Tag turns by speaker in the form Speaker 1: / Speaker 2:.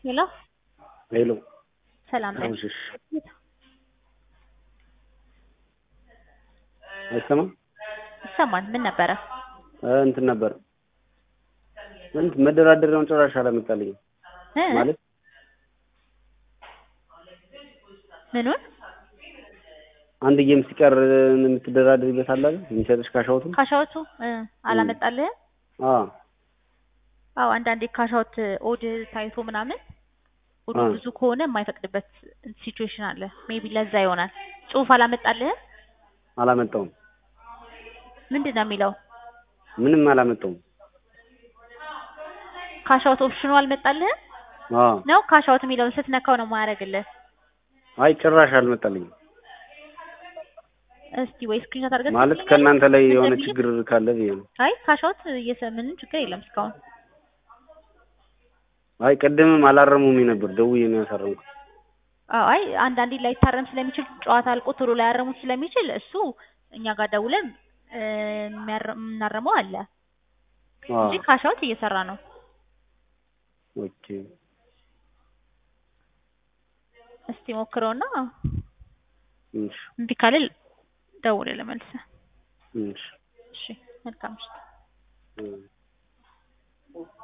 Speaker 1: ሄሎ
Speaker 2: ሄሎ
Speaker 1: ሰላም ነኝ።
Speaker 2: አምሽሽ አይሰማም?
Speaker 1: ይሰማል። ምን ነበረ?
Speaker 2: እንትን ነበር እንትን መደራደሪያውን ጭራሽ አላመጣልኝም
Speaker 1: እ?
Speaker 2: ማለት
Speaker 1: ምኑን?
Speaker 2: አንድ ጌም ሲቀር የምትደራደሪበት አለ አይደል? የሚሰጥሽ ካሻውቱ
Speaker 1: ካሻውቱ እ አላመጣልህም?
Speaker 2: አ
Speaker 1: አዎ አንዳንዴ ካሻውት ኦድ ታይቶ ምናምን ኦዱ
Speaker 2: አ
Speaker 1: ብዙ ከሆነ የማይፈቅድበት ሲቹዌሽን አለ። ሜቢ ለዛ ይሆናል። ጽሁፍ አላመጣልህም?
Speaker 2: አላመጣውም።
Speaker 1: ምንድን ነው የሚለው?
Speaker 2: ምንም አላመጣውም።
Speaker 1: ካሻውት ኦፕሽኑ አልመጣልህም
Speaker 2: አ
Speaker 1: ነው? ካሻውት የሚለውን ስትነካው ነው የማያደርግልህ።
Speaker 2: አይ ጭራሽ አልመጣልኝም።
Speaker 1: እስቲ ወይ ስክሪንሾት አድርገህ
Speaker 2: ማለት
Speaker 1: ትልክልኛለህ?
Speaker 2: ከእናንተ ላይ
Speaker 1: ምን
Speaker 2: የሆነ
Speaker 1: እንደሚል?
Speaker 2: ችግር ካለ ብዬ ነው።
Speaker 1: አይ ካሻውት እየሰ- ምንም ችግር የለም እስካሁን።
Speaker 2: አይ ቅድምም አላረሙም ነበር ደውዬ ነው ያሳረምኩት።
Speaker 1: አዎ አይ አንዳንዴ ላይታረም ስለሚችል ጨዋታ አልቆ ቶሎ ላያረሙት ስለሚችል እሱ እኛ ጋር ደውለን እ፣ የሚያረ- የምናረመው አለ
Speaker 2: አ
Speaker 1: እንጂ ካሻውት እየሰራ ነው።
Speaker 2: ኦኬ
Speaker 1: እስቲ ሞክረውና
Speaker 2: እሺ
Speaker 1: እምቢ ካለ ደውልልህ መልሰህ።
Speaker 2: እሺ
Speaker 1: እሺ መልካም ምሽት።
Speaker 2: እ